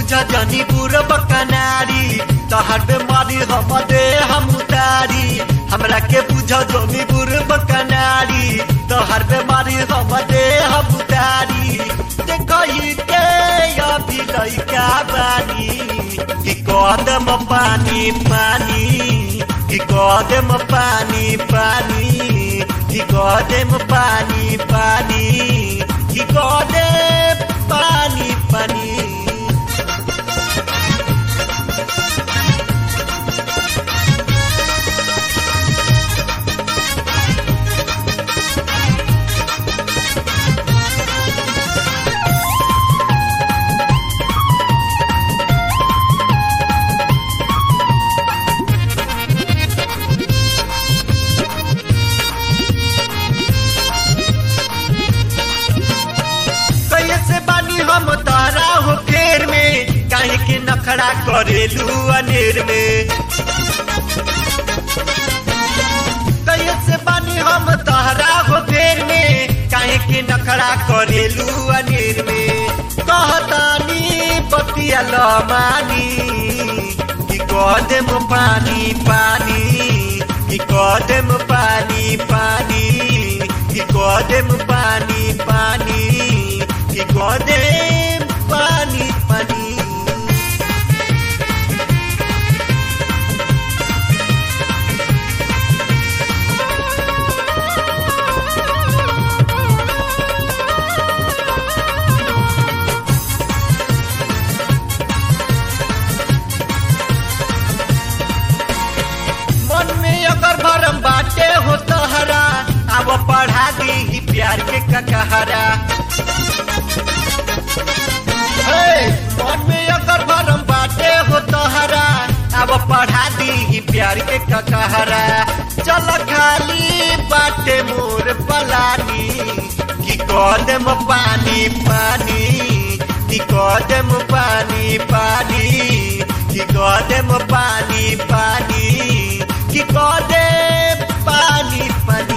बुझ जनी बुरब कनारी तहर बेमारी हम दे हम उतारी हमरा के बुझ जनी बुरब कनारी तहर बेमारी हम दे हम उतारी देखई के अभी लइका बानी कि कदम पानी पानी कि कदम पानी पानी कि कदम पानी पानी कि कदम पानी पानी कैसे बानी हम तारा हो फेर में काहे के नखड़ा करेलू अनेर में कैसे बानी हम तारा हो फेर में काहे के नखड़ा करेलू अनेर में कहतानी बतिया लमानी कि कदम पानी पानी कि कदम पानी पानी कि कदम पानी पानी कि कदम पानी पानी मन में अगर भरम बाटे हो तहरा अब पढ़ा दी प्यार के ककहरा हे, मन में अगर भरम बाटे हो तहरा अब पढ़ा दी प्यार के ककहरा चल खाली बाटे मोर पलानी कि कदम पानी पानी कि कदम पानी पानी कि कदम पानी पानी कि कदम पानी पानी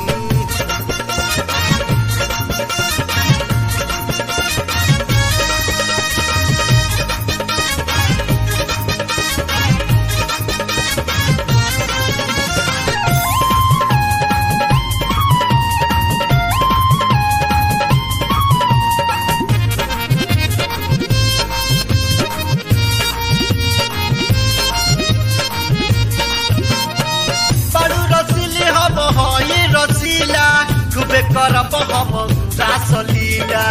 बड़ू रसीली हम हई रसीला खूबे करब हम रासलीला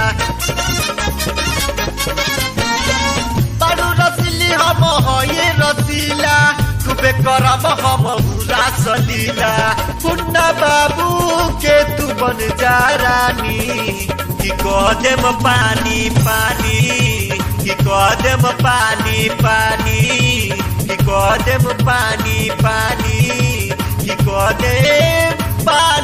बड़ू रसीली हम हई रसीला खूबे करब हम रासलीला पुन्ना बाबू के तू बन जा रानी कि कदम पानी पानी कि कदम पानी पानी कि कदम पानी पानी कि कदम पानी